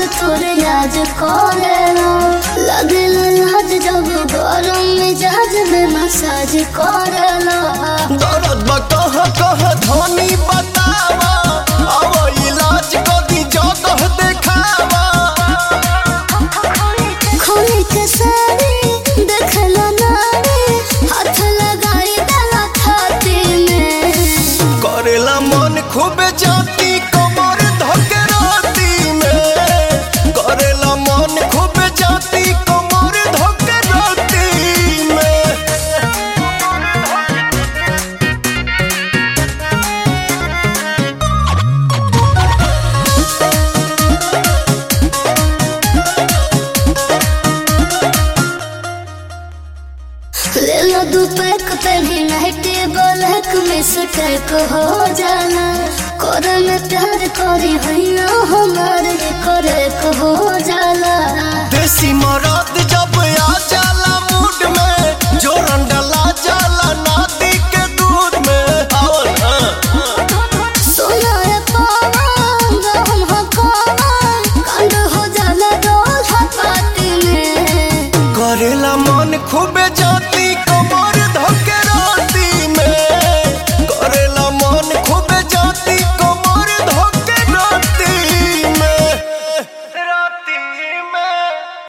तोरे याद करेला लगेला लाज जब गरम मिजाज में मसाज करेला दर्द बा कह कह धनी बतावा अब इलाज कदी जगह देखावा खोली के सारी देखला नारी हाथ लगाई डाला छाती में करेला मन खूब जाती कमर धके राती में करेला मन खूब जाती कमर धके राती में ले लो दू पैक पहनी नाइटी ब्लैक में सटैक हो जाना कर में प्यार करी हैया हमारे करे हो जाला देसी मरद जब आ जाला मूड में जोरन डला जाला नाती के दूध में आवल हाँ। सोना रे पावन हम हकावन कांड हो जाला डोल पाती में करेला मन खूबे